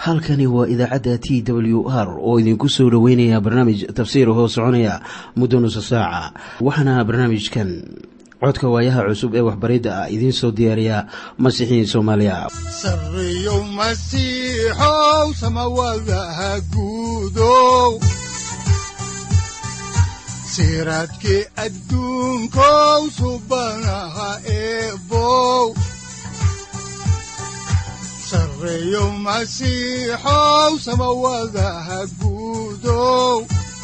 halkani waa idaacadda t w r oo idinku soo dhoweynaya barnaamij tafsiir hoo soconaya muddo nusa saaca waxaana barnaamijkan codka waayaha cusub ee waxbaridda ah idiin soo diyaariya masiixiin soomaaliya sareyow masiixow samawadaha guudow siraadkii adduunkow subanaha eebow sareyow masiixow samawadaha guudow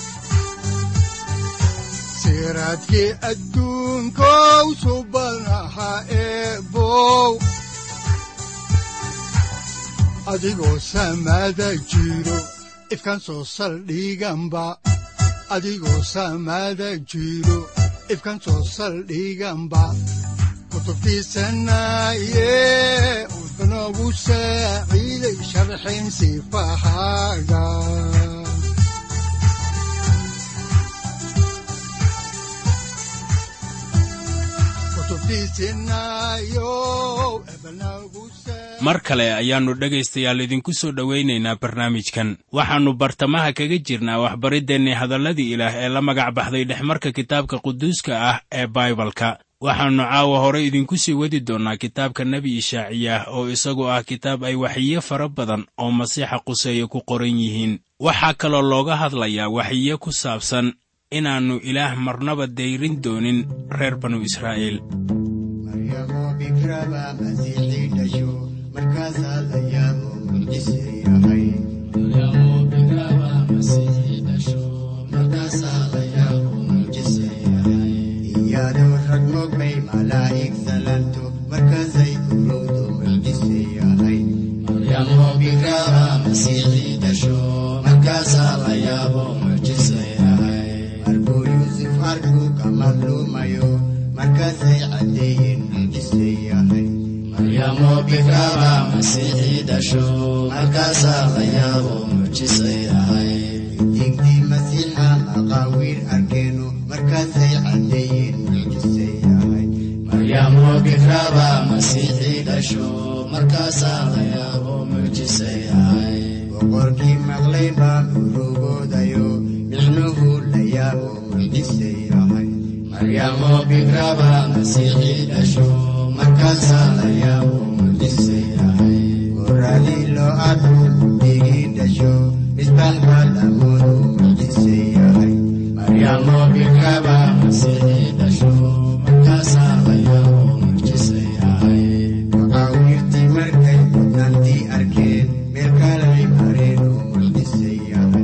siraadkii adduunkow subanaha eebow adigoo samada jiro ifkan soo saldhiganba adigoo samada jiro ifkan soo saldhiganba kutubtiisanaye udanogu saaciiday sharxin sifahaaga mar kale ayaannu dhegaystayaal idinku soo dhowaynaynaa barnaamijkan waxaannu bartamaha kaga jirnaa waxbariddeenni hadalladii ilaah ee la magac baxday dhexmarka kitaabka quduuska ah ee baibalka waxaannu caawa hore idinku sii wadi doonnaa kitaabka nebi ishaaciyah oo isagu ah kitaab ay waxiyo fara badan oo masiixa quseeye ku qoran yihiin waxaa kaloo looga hadlayaa waxiyo ku saabsan inaannu ilaah marnaba dayrin doonin reer banu israa'iil maryamo bikraba masiixii dhasho markaasaa la yaabo mucjise yahay iyadoo rag mogbay malaa'ig salanto markaasay urowdo mucjise yahay markuu yuusuf arkuu ka madluumayo markaasay caddeeyeen mucjise yahay digdii masiixa maqaawiir arkeenu markaasay caddeeyeen mucjise yahay boqorkii maqlay baa urugoodayo micnuhu la yaabo mucjise yahay markaasaa la yaabo mucjise yahay goradii loo arku digii dhasho misbaax baa lamoodu mucjise yahay maqaawiirtii markay mudnaantii arkeen meel kalay mareen oo mucjise yahay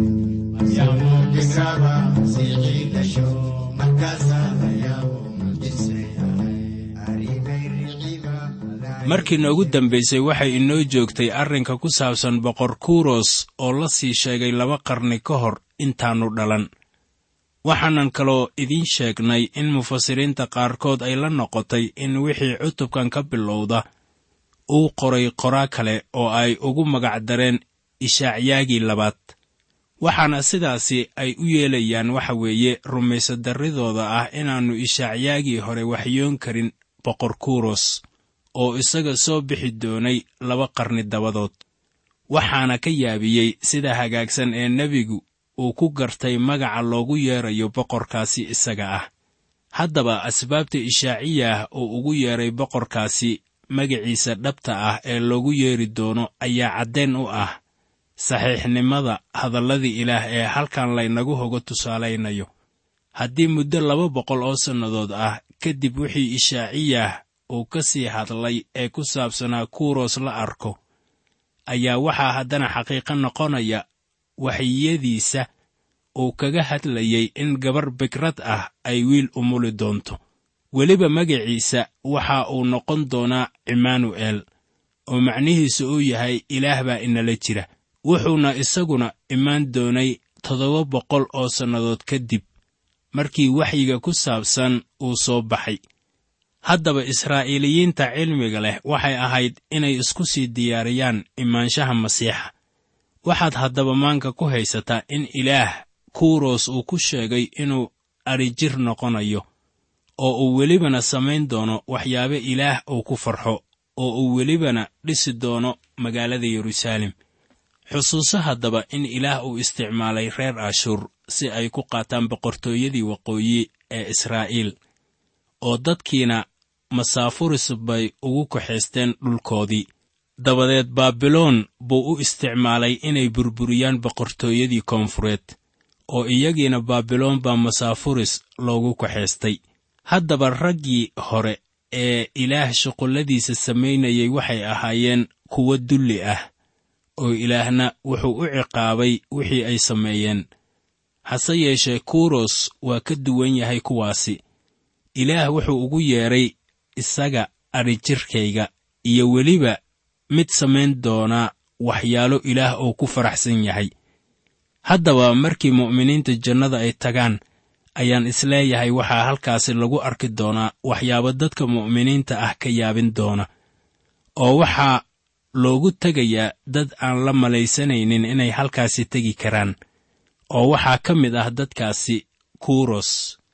markaasaa la yaabo mucjise yahay arrimay riciba markii noogu dambaysay waxay inoo joogtay arrinka ku saabsan boqor kuros oo la sii sheegay laba qarni ka hor intaannu dhalan waxaanan kaloo idiin sheegnay in mufasiriinta qaarkood ay la noqotay in wixii cutubkan ka bilowda uu qoray qoraa kale oo ay ugu magac dareen ishaacyaagii labaad waxaana sidaasi ay u yeelayaan waxa weeye rumaysadarridooda ah inaannu ishaacyaagii hore waxyoon karin boqor kuros oo isaga soo bixi doonay laba qarni dabadood waxaana ka yaabiyey sida hagaagsan ee nebigu uu ku gartay magaca loogu yeerayo boqorkaasi isaga ah haddaba asbaabta ishaaciyah uu ugu yeedhay boqorkaasi magaciisa dhabta ah ee loogu yeeri doono ayaa caddayn u ah saxiixnimada hadalladii ilaah ee halkan laynagu hoga tusaalaynayo haddii muddo laba boqol oo sannadood ah kadib wixii ishaaciyah uu ka sii hadlay ee ku saabsanaa kuros la arko ayaa waxaa haddana xaqiiqo noqonaya waxyiyadiisa uu kaga hadlayey in gabar bikrad ah ay wiil umuli doonto weliba magaciisa waxa uu noqon doonaa cimaanu'eel oo macnihiisu uu yahay ilaah baa inala jira wuxuuna isaguna imaan doonay toddoba boqol oo sannadood kadib markii waxyiga ku saabsan uu soo baxay haddaba israa'iiliyiinta cilmiga leh waxay ahayd inay isku sii diyaariyaan imaanshaha masiixa waxaad haddaba maanka ku haysataa in ilaah kuros uu ku sheegay inuu adrijir noqonayo oo uu welibana samayn doono waxyaabo ilaah uu ku farxo oo uu welibana dhisi doono magaalada yeruusaalem xusuuso haddaba in ilaah uu isticmaalay reer ashuur si ay ku qaataan boqortooyadii waqooyi ee israa'iil oo dadkiina masaafuris bay ugu kaxaysteen dhulkoodii dabadeed baabiloon buu u isticmaalay inay burburiyaan boqortooyadii koonfureed oo iyagiina baabiloon baa masaafuris loogu kaxaystay haddaba raggii hore ee ilaah shuqulladiisa samaynayay waxay ahaayeen kuwo dulli ah oo ilaahna wuxuu u ciqaabay wixii ay sameeyeen hase yeeshee kuros waa ka duwan yahay kuwaasi ilaah wuxuu ugu yeedhay isaga adhijirkayga iyo weliba mid samayn doonaa waxyaalo ilaah oo ku faraxsan yahay haddaba markii mu'miniinta jannada ay tagaan ayaan isleeyahay waxaa halkaasi lagu arki doonaa waxyaabo dadka mu'miniinta ah ka yaabin doona oo waxaa loogu tegayaa dad aan la malaysanaynin inay halkaasi tegi karaan oo waxaa ka mid ah dadkaasi kuros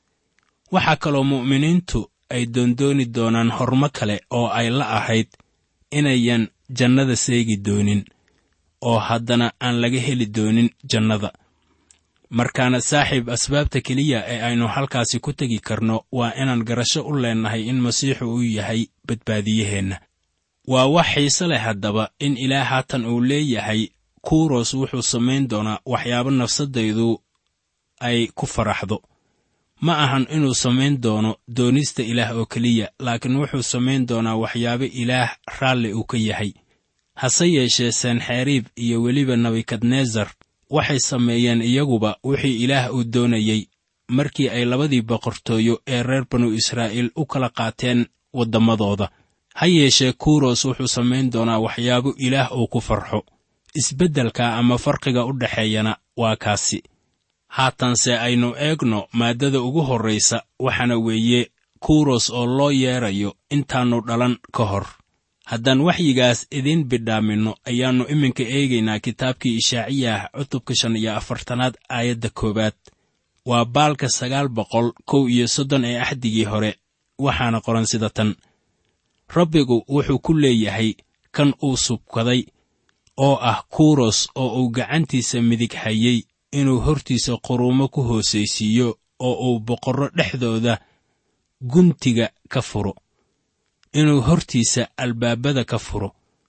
waxaa kaloo mu'miniintu ay doondooni doonaan hormo kale oo ay la ahayd inayan jannada seegi doonin oo haddana aan laga heli doonin jannada markaana saaxiib asbaabta keliya ee aynu halkaasi ku tegi karno waa inaan garasho u leennahay in masiixu uu yahay badbaadiyaheenna waa wax xiise leh haddaba in ilaah haatan uu leeyahay kuros wuxuu samayn doonaa waxyaabo nafsaddaydu ay ku faraxdo ma ahan inuu samayn doono doonista ilaah oo keliya laakiin wuxuu samayn doonaa waxyaabo ilaah raalli uu ka yahay hase yeeshee senxeriib iyo weliba nebukadnesar waxay sameeyeen iyaguba wixii ilaah uu doonayey markii ay labadii boqortooyo ee reer banu israa'iil u kala qaateen waddamadooda ha yeeshee kuros wuxuu samayn doonaa waxyaabo ilaah uu ku farxo isbeddelka ama farqiga u dhexeeyana waa kaasi haatanse aynu eegno maaddada ugu horraysa waxaana weeye kuros oo loo yeedrayo intaannu dhalan ka hor haddaan waxyigaas idiin bidhaaminno ayaannu iminka eegaynaa kitaabkii ishaaciyah cutubka shan iyo afartanaad aayadda koowaad waa baalka sagaal boqol kow iyo soddon ee axdigii hore waxaana qoran sida tan rabbigu wuxuu ku leeyahay kan uu subkaday oo ah kuros oo uu gacantiisa midig hayey inuu hortiisa quruumo ku hoosaysiiyo oo uu boqorro dhexdooda guntiga ka furo inuu hortiisa albaabada ka furo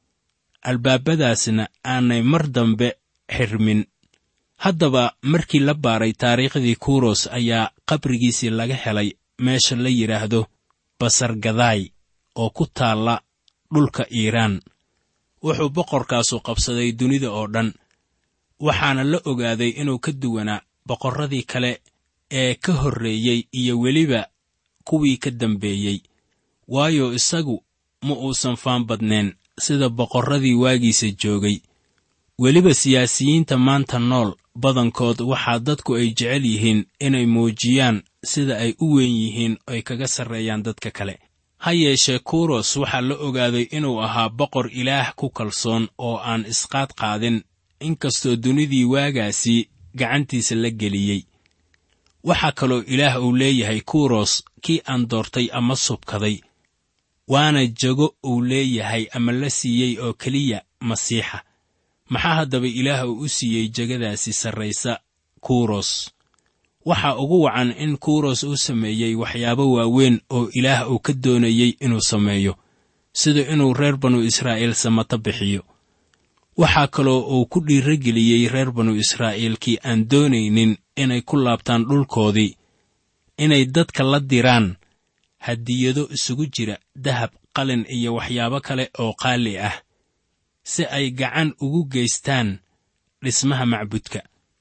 albaabadaasna aanay mar dambe xirmin haddaba markii la baaray taariikhdii kuros ayaa qabrigiisii laga helay meesha la yidhaahdo basargadaay oo ku taalla dhulka iiraan wuxuu boqorkaasu qabsaday dunida oo dhan waxaana la ogaaday inuu ka duwanaa boqorradii kale ee ka horreeyey iyo weliba kuwii ka dambeeyey waayo isagu ma uusan faan badnayn sida boqorradii waagiisa joogay weliba siyaasiyiinta maanta nool badankood waxaa dadku ay jecel yihiin inay muujiyaan sida ay u weyn yihiin ay kaga sarreeyaan dadka kale ha yeeshee kuros waxaa la ogaaday inuu ahaa boqor ilaah ku kalsoon oo aan isqaad qaadin inkastoo dunidii waagaasi gacantiisa la geliyey waxaa kaloo ilaah uu leeyahay kuros kii aan doortay ama subkaday waana jago uu leeyahay ama la siiyey oo keliya masiixa maxaa haddaba ilaah uu u siiyey jegadaasi sarraysa kuros waxaa ugu wacan in kuros uu sameeyey waxyaabo waaweyn oo ilaah uu ka doonayey inuu sameeyo sida inuu reer banu israa'iil samato bixiyo waxaa kaloo uu ku dhiirageliyey reer banu israa'iil kii aan doonaynin inay ku laabtaan dhulkoodii inay dadka la diraan hadiyado isugu jira dahab qalin iyo waxyaabo kale oo qaali ah si ay gacan ugu geystaan dhismaha macbudka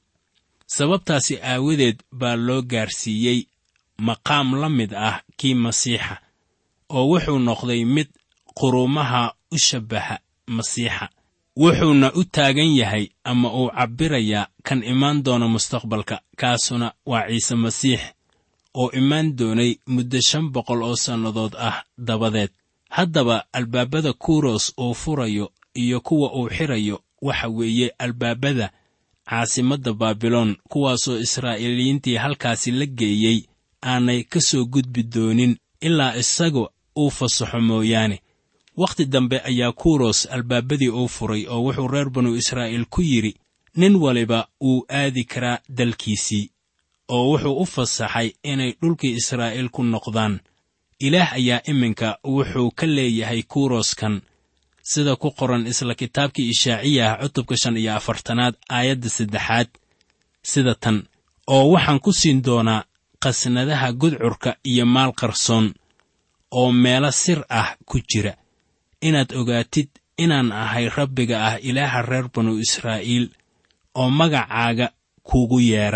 sababtaasi aawadeed baa loo gaarsiiyey maqaam la mid ah kii masiixa oo wuxuu noqday mid quruumaha u shabbaha masiixa wuxuuna u taagan yahay ama uu cabbirayaa kan imaan doona mustaqbalka kaasuna waa ciise masiix oo imaan doonay muddo shan boqol oo sannadood ah dabadeed haddaba albaabada kuros uu furayo iyo kuwa uu xirayo waxa weeye albaabada caasimadda baabiloon kuwaasoo israa'iiliyiintii halkaasi la geeyey aanay ka soo gudbi doonin ilaa isaga uu fasaxo mooyaane wakhti dambe ayaa kuros albaabadii uu furay oo wuxuu reer banu israa'iil ku yidhi nin waliba wuu aadi karaa dalkiisii oo wuxuu u fasaxay inay dhulkii israa'iil ku noqdaan ilaah ayaa iminka wuxuu ka leeyahay kuroskan sida ku qoran isla kitaabkii ishaaciyah cutubka shan iyo afartanaad aayadda saddexaad sida tan oo waxaan ku siin doonaa qasnadaha gudcurka iyo maal qarsoon oo meelo sir ah ku jira inaad ogaatid inaan ahay rabbiga ah ilaaha reer banu israa'iil oo magacaaga kuugu yeedha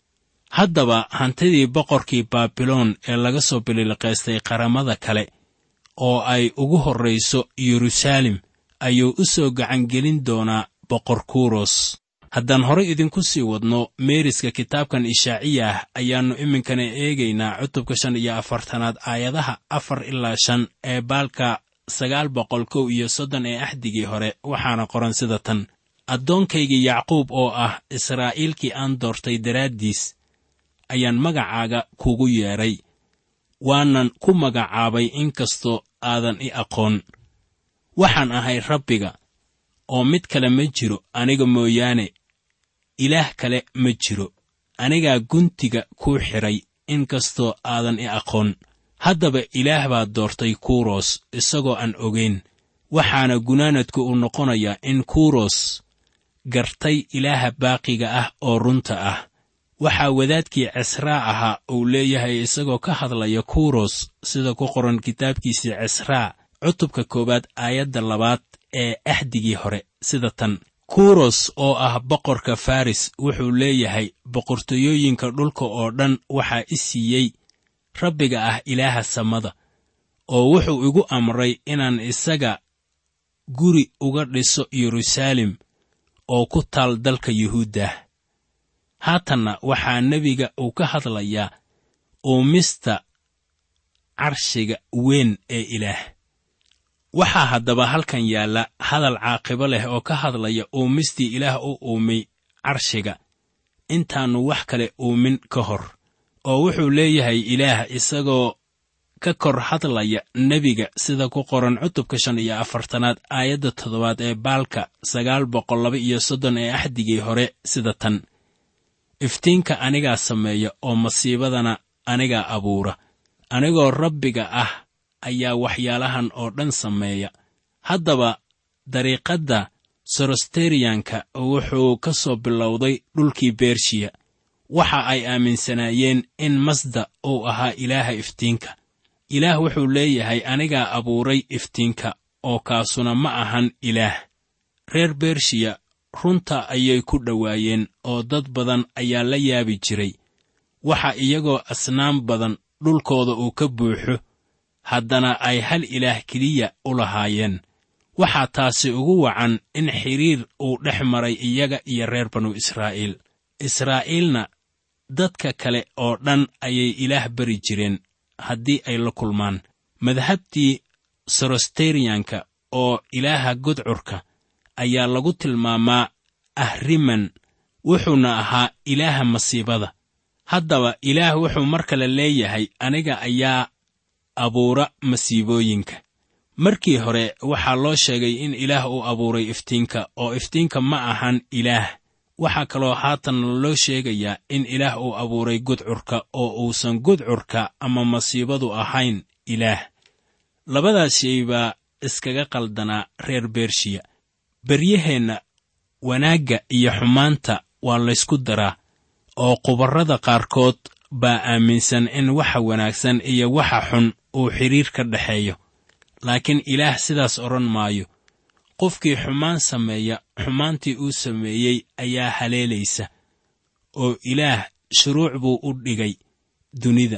haddaba hantidii boqorkii baabiloon ee laga soo bililiqaystay qaramada kale oo ay ugu horrayso yeruusaalem ayuu u soo gacangelin doonaa boqor kuros haddaan horay idinku sii wadno meeriska kitaabkan ishaaciya ah ayaannu iminkana eegaynaa cutubka shan iyo afartanaad aayadaha afar ilaa shan ee baalka sagaal boqol kow iyo soddon ee axdigii hore waxaana qoran sida tan addoonkaygii yacquub oo ah israa'iilkii aan doortay daraaddiis ayaan magacaaga kugu yeedhay waanan ku magacaabay inkastoo aadan i aqoon waxaan ahay rabbiga oo mid kale ma jiro aniga mooyaane ilaah kale ma jiro anigaa guntiga kuu xidhay inkastoo aadan i aqoon haddaba ilaah baa doortay kuros isagoo aan ogayn waxaana gunaanadku uu noqonayaa in kuros gartay ilaaha baaqiga ah oo runta ah waxaa wadaadkii cisraa ahaa uu leeyahay isagoo ka hadlaya kuros sida ku qoran kitaabkiisii cisraa cutubka koowaad aayadda labaad ee axdigii hore sida tan kuros oo ah boqorka faris wuxuu leeyahay boqortooyooyinka dhulka oo dhan waxaa i siiyey rabbiga ah ilaaha samada oo wuxuu igu amray inaan isaga guri uga dhiso yeruusaalem oo ku taal dalka yuhuuddah haatanna waxaa nebiga uu ka hadlayaa uumista carshiga weyn ee ilaah waxaa haddaba halkan yaalla hadal caaqibo leh oo ka hadlaya uumistii ilaah u uumay carshiga intaannu wax kale uumin ka hor oo wuxuu leeyahay ilaah isagoo ka kor hadlaya nebiga sida ku qoran cutubka shan iyo afartanaad aayadda toddobaad ee baalka sagaal boqol laba iyo soddon ee axdigii hore sida tan iftiinka anigaa sameeya oo masiibadana anigaa abuura anigoo rabbiga ah ayaa waxyaalahan oo dhan sameeya haddaba dariiqadda sorosteriyanka wuxuu ka soo bilowday dhulkii bershiya waxa ay aaminsanaayeen in masda uu ahaa ilaaha iftiinka ilaah wuxuu leeyahay anigaa abuuray iftiinka oo kaasuna ma ahan ilaah reer bershiya runta ayay ku dhowaayeen oo dad badan ayaa la yaabi jiray waxa iyagoo asnaam badan dhulkooda uu ka buuxo haddana ay hal ilaah keliya u lahaayeen waxaa taasi ugu wacan in xidhiir uu dhex maray iyaga iyo reer banu israa'iil israa'iilna dadka kale oo dhan ayay ilaah bari jireen haddii ay la kulmaan madhabtii sorosteriyanka oo ilaaha gudcurka ayaa lagu tilmaamaa ahriman wuxuuna ahaa ilaaha masiibada haddaba ilaah wuxuu mar kale leeyahay aniga ayaa abuura masiibooyinka markii hore waxaa loo sheegay in ilaah uu abuuray iftiinka oo iftiinka ma ahan ilaah waxaa kaloo haatan loo sheegayaa in ilaah uu abuuray gudcurka oo uusan gudcurka ama masiibadu ahayn ilaah labadaas shay baa iskaga qaldanaa reer bershiya beryaheenna wanaagga iyo xumaanta waa laysku daraa oo qubarrada qaarkood baa aaminsan in waxa wanaagsan iyo waxa xun uu xidhiir ka dhexeeyo laakiin ilaah sidaas odhan maayo qofkii xumaan sameeya xumaantii uu sameeyey ayaa haleelaysa oo ilaah shuruuc buu u dhigay dunida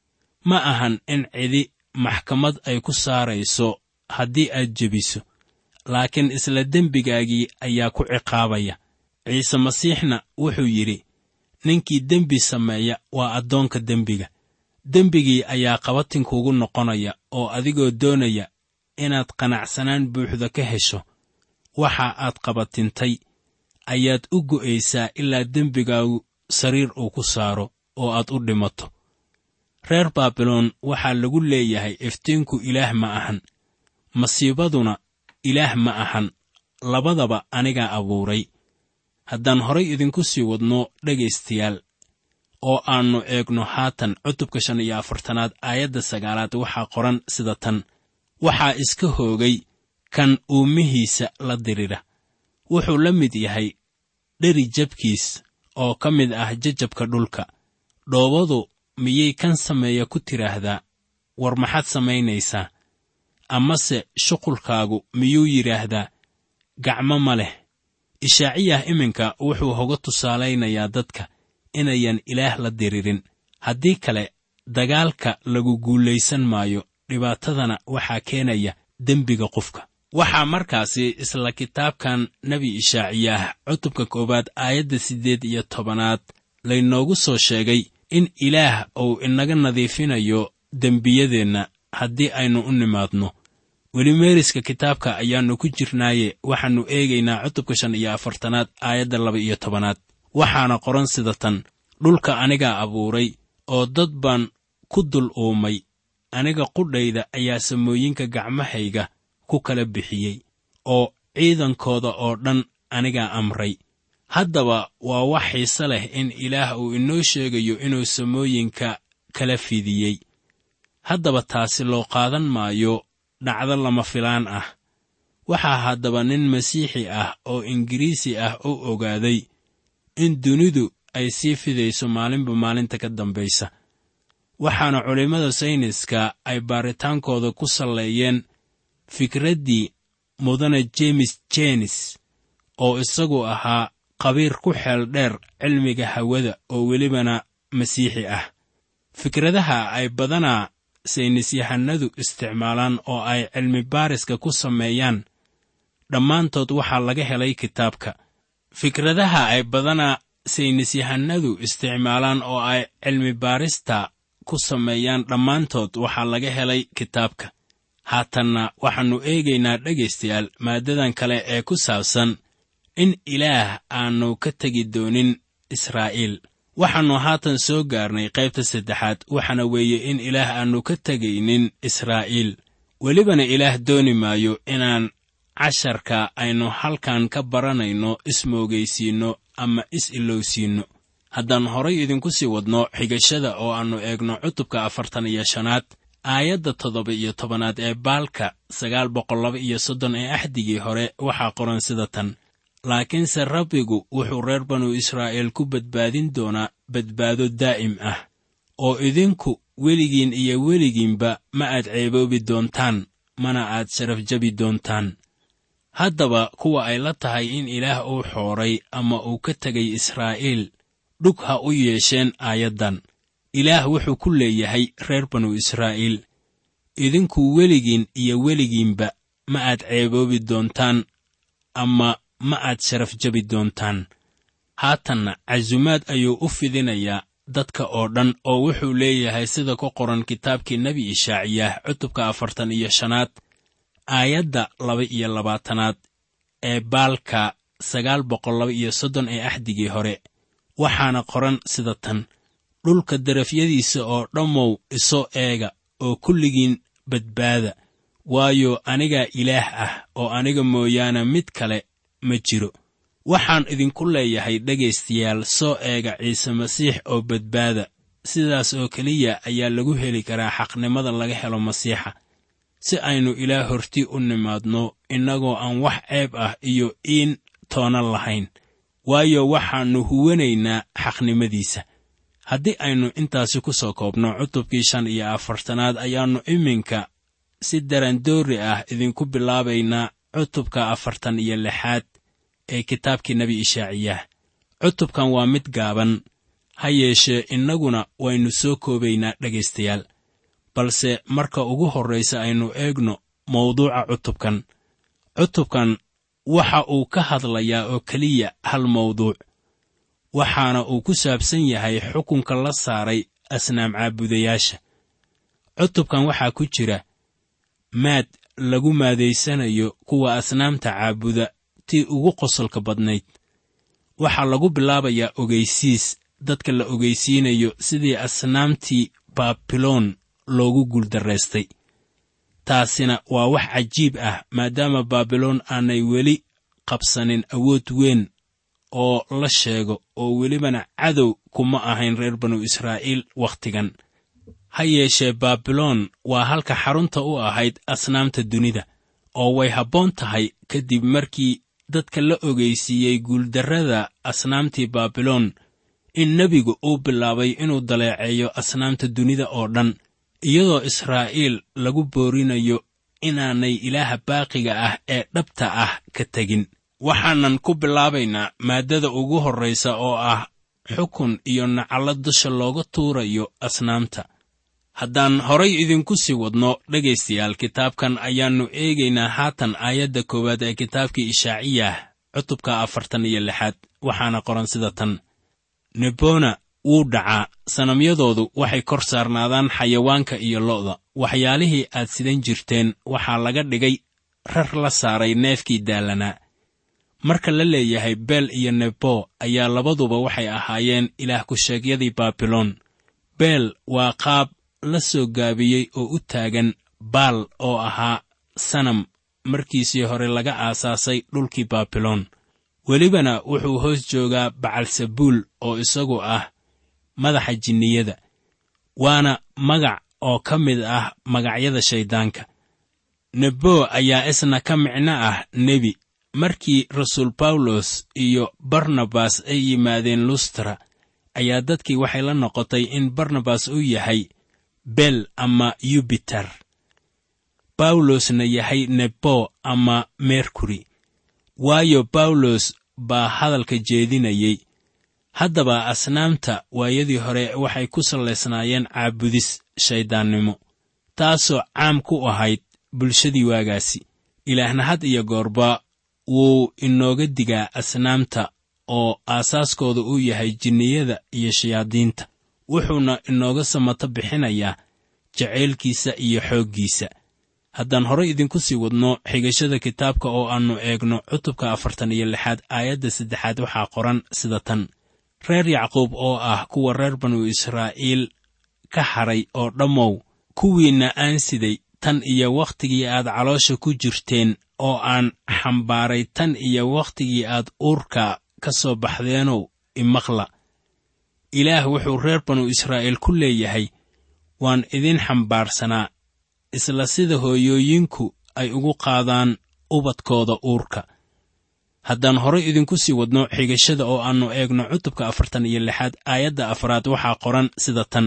ma ahan in cidi maxkamad ay ku saarayso haddii aad jebiso laakiin isla dembigaagii ayaa ku ciqaabaya ciise masiixna wuxuu yidhi ninkii dembi sameeya waa addoonka dembiga dembigii ayaa qabatinkuugu noqonaya oo adigoo doonaya inaad qanacsanaan buuxda ka hesho waxa aad qabatintay ayaad u go'aysaa ilaa dembigaagu sariir uu ku saaro oo aad u dhimato reer baabiloon waxaa lagu leeyahay iftiinku ilaah ma ahan masiibaduna ilaah ma ahan labadaba anigaa abuuray haddaan horay idinku sii wadno dhegaystayaal oo aannu eegno haatan cutubka shan iyo afartanaad aayadda sagaalaad waxaa qoran sida tan waxaa iska hoogay kan uumihiisa la dirira wuxuu la mid yahay dheri jabkiis oo ka mid ah jajabka dhulka dhoobadu miyay kan sameeya ku tidhaahdaa war maxaad samaynaysaa amase shuqulkaagu miyuu yidhaahdaa gacmo ma leh ishaaciyah iminka wuxuu hoga tusaalaynayaa dadka inayan ilaah la diririn haddii kale dagaalka lagu guulaysan maayo dhibaatadana waxaa keenaya dembiga qofka waxaa markaasi isla kitaabkan nebi ishaaciyaah cutubka koowaad aayadda siddeed iyo tobanaad laynoogu soo sheegay in ilaah uu inaga nadiifinayo dembiyadeenna haddii aynu u nimaadno weli meeriska kitaabka ayaannu ku jirnaaye waxaannu eegaynaa cutubka shan iyo afartanaad aayadda laba iyo tobanaad waxaana qoran sida tan dhulka anigaa abuuray oo dad baan ku dul uumay aniga qudhayda ayaa samooyinka gacmahayga ku kala bixiyey oo ciidankooda oo dhan anigaa amray haddaba waa wax xiise leh in ilaah uu inoo sheegayo inuu samooyinka kala fidiyey haddaba taasi loo qaadan maayo dhacdo lama filaan ah waxaa haddaba nin masiixi ah oo ingiriisi ah u ogaaday in dunidu ay sii fidayso maalinba maalinta ka dambaysa waxaana culimmada sayniska ay baaritaankooda ku salleeyeen fikraddii mudane jeemes jenis oo isagu ahaa qabiir ku xeel dheer cilmiga hawada oo welibana masiixi ah fikradaha ay badanaa saynisyahanadu isticmaalaan oo ay cilmi baariska ku sameeyaan dhammaantood waxaa laga helay kitaabka fikradaha ay badanaa saynisyahanadu isticmaalaan oo ay cilmi baarista ku sameeyaan dhammaantood waxaa laga helay kitaabka haatanna waxaannu eegaynaa dhegaystayaal maaddadan kale ee ku saabsan in ilaah aannu ka tegi doonin israa'iil waxaannu haatan soo gaarnay qaybta saddexaad waxaana weeye in ilaah aannu ka tegaynin israa'iil welibana ilaah dooni maayo inaan casharka aynu halkan ka baranayno ismoogaysiinno ama is-ilowsiinno haddaan horay idinku sii wadno xigashada oo aannu eegno cutubka afartan iyo shanaad aayadda toddoba iyo tobanaad ee baalka sagaal boqol laba iyo soddon ee axdigii hore waxaa qoran sida tan laakiinse rabbigu wuxuu reer banu israa'iil ku badbaadin doonaa badbaado daa'im ah oo idinku weligiin iyo weligiinba ma aad ceeboobi doontaan mana aad sharaf jabi doontaan haddaba kuwa ay la tahay in ilaah uu xooray ama uu ka tegay israa'iil dhug ha u yeesheen aayaddan ilaah wuxuu ku leeyahay reer banu israa'iil idinku weligiin iyo weligiinba ma aad ceeboobi doontaan ama ma aad sharaf jabi doontaan haatanna casumaad ayuu u fidinayaa dadka oo dhan oo wuxuu leeyahay sida ku qoran kitaabkii nebi ishaaciyaah cutubka afartan iyo shanaad aayadda laba iyo labaatanaad ee baalka sagaal boqol laba iyo soddon ee axdigii hore waxaana qoran sida tan dhulka darafyadiisa oo dhammow iso eega oo kulligiin badbaada waayo anigaa ilaah ah oo aniga mooyaane mid kale ma jiro waxaan idinku leeyahay dhegaystayaal soo eega ciise masiix oo badbaada sidaas oo keliya ayaa lagu heli karaa xaqnimada laga helo masiixa si aynu ilaah hortii u nimaadno innagoo aan wax ceeb ah iyo iin toona lahayn waayo waxaannu huwanaynaa xaqnimadiisa haddii aynu intaasi ku soo koobno cutubkii shan iyo afartanaad ayaannu iminka si darandoori ah idinku bilaabaynaa cutubka afartan iyo lixaad ee kitaabkii nebi ishaaciyaah cutubkan waa mid gaaban ha yeeshee innaguna waynu soo koobaynaa dhegaystayaal balse marka ugu horraysa aynu eegno mawduuca cutubkan cutubkan waxa uu ka hadlayaa oo keliya hal mawduuc waxaana uu ku saabsan yahay xukunka la saaray asnaam caabudayaasha cutubkan waxaa ku jira maad lagu maadaysanayo kuwa asnaamta caabuda tii ugu qosolka badnayd waxaa lagu bilaabayaa ogaysiis dadka la ogaysiinayo sidii asnaamtii baabiloon loogu guuldarraystay taasina waa wax cajiib ah maadaama baabiloon aanay weli qabsanin awood weyn oo la sheego oo welibana cadow kuma ahayn reer banu israa'iil wakhtigan ha yeeshee baabiloon waa halka xarunta u ahayd asnaamta dunida oo way habboon tahay kadib markii dadka la ogeysiiyey guuldarrada asnaamtii baabiloon in nebigu uu bilaabay inuu daleeceeyo asnaamta dunida oo dhan iyadoo israa'iil lagu boorinayo inaanay ilaaha baaqiga ah ee dhabta ah ka tegin waxaanan ku bilaabaynaa maaddada ugu horraysa oo ah xukun iyo nacallo dusha looga tuurayo asnaamta haddaan horay idinku sii wadno dhegaystayaal kitaabkan ayaannu eegaynaa haatan aayadda koowaad ee kitaabkii ishaaciyah cutubka afartan iyo lixaad waxaana qoran sida tan nebona wuu dhacaa sanamyadoodu waxay kor saarnaadaan xayawaanka iyo lo'da waxyaalihii aad sidan jirteen waxaa laga dhigay rar la saaray neefkii daallanaa marka la leeyahay beel iyo nebo ayaa labaduba waxay ahaayeen ilaah ku-sheegyadii baabiloon beel waa qaab la soo gaabiyey oo u taagan baal oo ahaa sanam markiisii hore laga aasaasay dhulkii baabiloon welibana wuxuu hoos joogaa bacalsabuul oo isagu ah madaxa jinniyada waana magac oo ka mid ah magacyada shayddaanka nebo ayaa isna ka micno ah nebi markii rasuul bawlos iyo barnabas ay yimaadeen lustra ayaa dadkii waxay la noqotay in barnabas uu yahay bel ama yubiter bawlosna yahay nebo ama merkuri waayo bawlos baa hadalka jeedinayey haddaba asnaamta waayadii hore waxay ku sallaysnaayeen caabudis shayddaannimo taasoo caam ku ahayd bulshadii waagaasi ilaahna had iyo goorba wuu inooga digaa asnaamta oo aasaaskooda uu yahay jinniyada iyo shayaadiinta wuxuuna inooga samato bixinayaa jacaylkiisa iyo xooggiisa haddaan horay idinku sii wadno xigashada kitaabka oo aannu eegno cutubka afartan iyo lixaad aayadda saddexaad waxaa qoran sida tan reer yacquub oo ah kuwa reer banu israa'iil ka hadhay oo dhammow kuwiinna aan siday tan iyo wakhtigii aad caloosha ku jirteen oo aan xambaaray tan iyo wakhtigii aad uurka ka soo baxdeenow imaqla ilaah wuxuu reer banu israa'iil ku leeyahay waan idin xambaarsanaa isla sida hooyooyinku ay ugu qaadaan ubadkooda uurka haddaan horay idinku sii wadno xigashada oo aannu eegno cutubka afartan iyo lixaad aayadda afraad waxaa qoran sida tan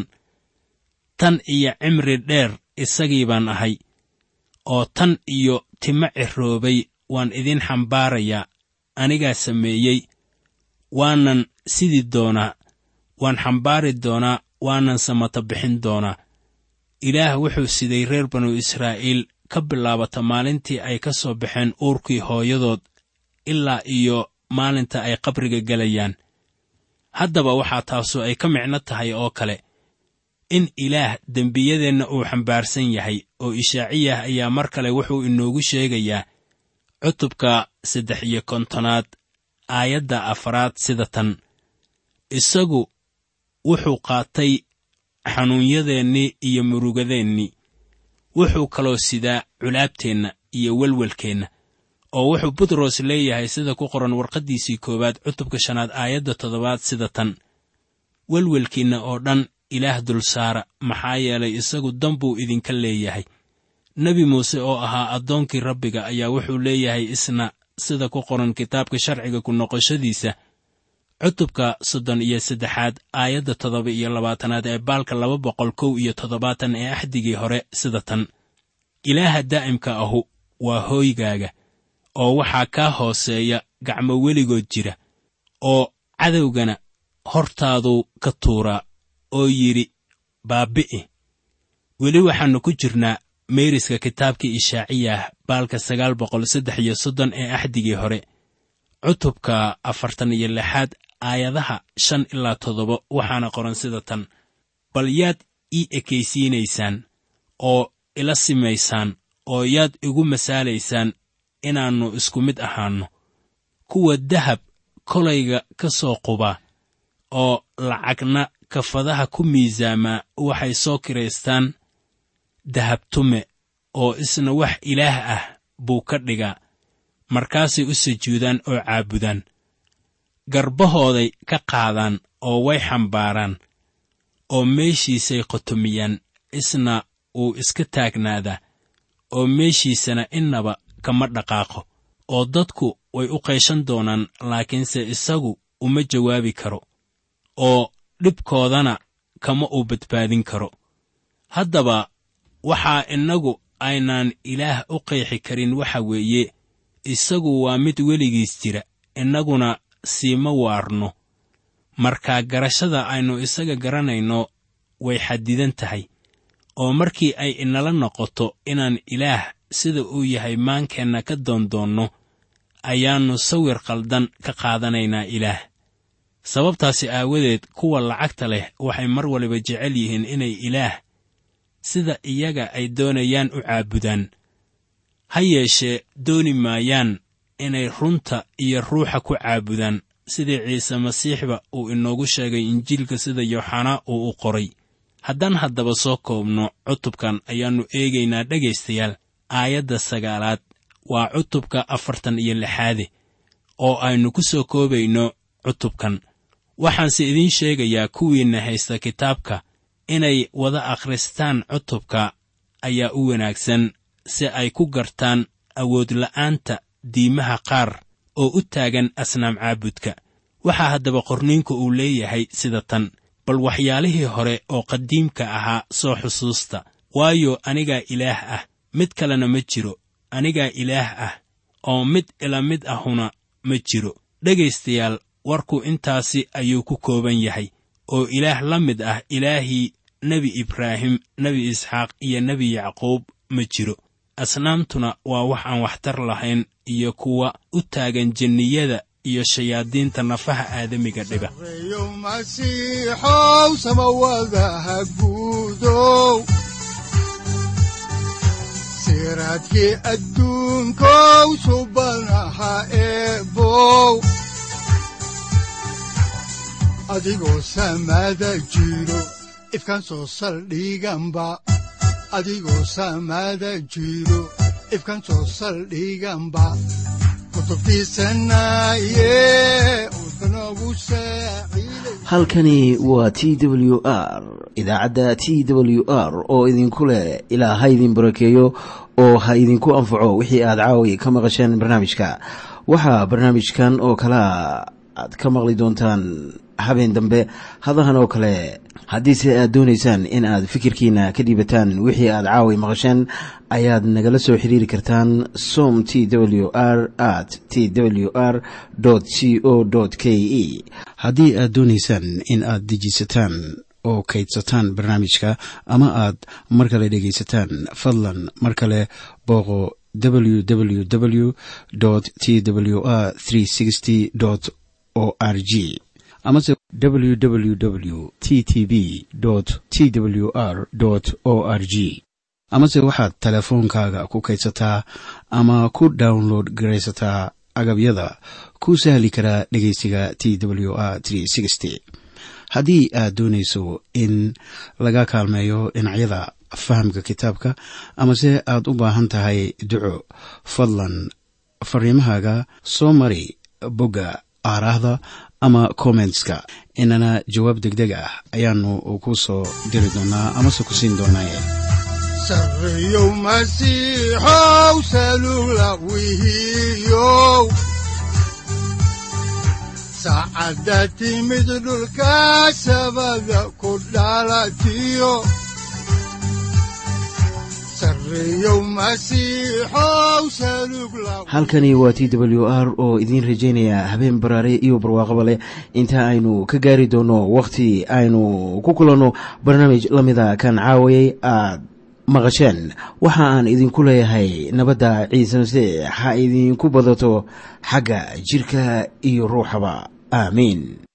tan iyo cimri dheer isagii baan ahay oo tan iyo timo ciroobay waan idin xambaarayaa anigaa sameeyey waanan sidi doonaa waan xambaari doonaa waanan samata bixin doonaa ilaah wuxuu siday reer banu israa'iil ka bilaabata maalintii ay ka soo baxeen uurkii hooyadood ilaa iyo maalinta ay qabriga gelayaan haddaba waxaa taasu ay ka micno tahay oo kale in ilaah dembiyadeenna uu xambaarsan yahay oo ishaaciyah ayaa mar kale wuxuu inoogu sheegayaa cutubka saddex iyo kontonaad aayadda afaraad sida tan isagu wuxuu qaatay xanuunyadeennii iyo murugadeennii wuxuu kaloo sidaa culaabteenna iyo welwelkeenna oo wuxuu butros leeyahay sida ku qoran warqaddiisii koowaad cutubka shanaad aayadda toddobaad sida tan welwelkiinna oo dhan ilaah dulsaara maxaa yeelay isagu dan buu idinka leeyahay nebi muuse oo ahaa addoonkii rabbiga ayaa wuxuu leeyahay isna sida ku qoran kitaabka sharciga ku noqoshadiisa cutubka soddon iyo saddexaad aayadda toddoba iyo labaatanaad ee baalka laba boqol kow iyo toddobaatan ee axdigii hore sida tan ilaaha daa'imka ahu waa hooygaaga oo waxaa kaa hooseeya gacmo weligood jira oo cadowgana hortaaduu ka tuuraa oo yidhi baabbi'i weli waxaannu ku jirnaa meeriska kitaabkii ishaaciyah baalka sagaal boqol saddex iyo soddon ee axdigii hore cutubka afartan iyo lixaad aayadaha shan ilaa toddoba waxaana qoran sida tan bal yaad ii ekaysiinaysaan oo ila simaysaan oo yaad igu masaalaysaan inaannu isku mid ahaanno kuwa dahab kolayga ka soo quba oo lacagna kafadaha ku miisaamaa waxay soo kiraystaan dahabtume oo isna wax ilaah ah buu ka dhigaa markaasay u sujuudaan oo caabudaan garbahooday ka qaadaan oo way xambaaraan oo meeshiisay qotomiyaan isna wuu iska taagnaadaa oo meeshiisana innaba kama dhaqaaqo oo dadku way u qayshan doonaan laakiinse isagu uma jawaabi karo oo dhibkoodana kama uu badbaadin karo haddaba waxaa innagu aynaan ilaah u qeexi karin waxa weeye isagu waa mid weligiis jira innaguna siima waarno markaa garashada aynu isaga garanayno way xadidan tahay oo markii ay inala noqoto inaan ilaah sida uu yahay maankeenna ka doondoonno ayaannu sawir qaldan ka qaadanaynaa ilaah sababtaasi aawadeed kuwa lacagta leh waxay mar waliba jecel yihiin inay ilaah sida iyaga ay doonayaan u caabudaan ha yeeshee dooni maayaan inay runta iyo ruuxa ku caabudaan sidii ciise masiixba uu inoogu sheegay injiilka sida yooxanaa uu u qoray haddaan haddaba soo koobno cutubkan ayaannu eegaynaa dhegaystayaal aayadda sagaalaad waa cutubka afartan iyo lixaade oo aynu ku soo koobayno cutubkan waxaanse idiin sheegayaa kuwiinna haysta kitaabka inay wada akhristaan cutubka ayaa u wanaagsan si ay ku gartaan awoodla'aanta diimaha qaar oo u taagan asnaam caabudka waxaa haddaba qorniinku uu leeyahay sida tan bal waxyaalihii hore oo qadiimka ahaa soo xusuusta waayo anigaa ilaah ah mid kalena ma jiro anigaa ilaah ah oo mid ila mid ahuna ma jiro dhegaystayaal warku intaasi ayuu ku kooban yahay oo ilaah la mid ah ilaahii nebi ibraahim nebi isxaaq iyo nebi yacquub ma jiro asnaamtuna waa wax aan waxtar lahayn iyo kuwa u taagan jenniyada iyo shayaadiinta nafaha aadamiga dhiba reeyo masiixow samawadaha guudow siraadkii adduunkow subanaha eebow adigoo samada jiro ifkan soo saldhiganba adigoo samada jiro ifkan soo saldhiganba kutubtiisanaye udbanogu saaciiday halkani waa t w r idaacadda t w r oo idinku leh ilaa ha idin barakeeyo oo ha idinku anfaco wixii aad caawi ka maqasheen barnaamijka waxaa barnaamijkan oo kalea aad ka maqli doontaan habeen dambe hadahan oo kale haddiise aad doonaysaan in aad fikirkiina ka dhiibataan wixii aad caawi maqasheen ayaad nagala soo xiriiri kartaan som t w r at t w r c o k e haddii aad doonaysaan in aad dejiisataan oo kaydsataan barnaamijka ama aad mar kale dhegaysataan fadlan mar kale booqo www t w r o r g amase www t t b t w r o r g amase waxaad teleefoonkaaga ku kaydsataa ama ku download garaysataa agabyada ku sahli karaa dhegeysiga t w r haddii aad doonayso in laga kaalmeeyo dhinacyada fahamka kitaabka amase aad u baahan tahay duco fadlan fariimahaaga soo mari bogga aaraahda ama kommentska inana jawaab degdeg ah ayaanu ku soo diri doonaa amase ku siin doonaaye sarreeyow masiixow salugla wihiyow saacadda timid dhulka sabada ku dhalatiyo sarreeyow masiixow salugla halkani waa t w r oo idiin rajaynaya habeen baraare iyo barwaaqaba leh inta aynu ka gaari doono wakhti aynu ku kulanno barnaamij la mida kan caawayay aad maqasheen waxa aan idinku leeyahay nabadda ciise masiix ha idinku badato xagga jidhka iyo ruuxaba aamiin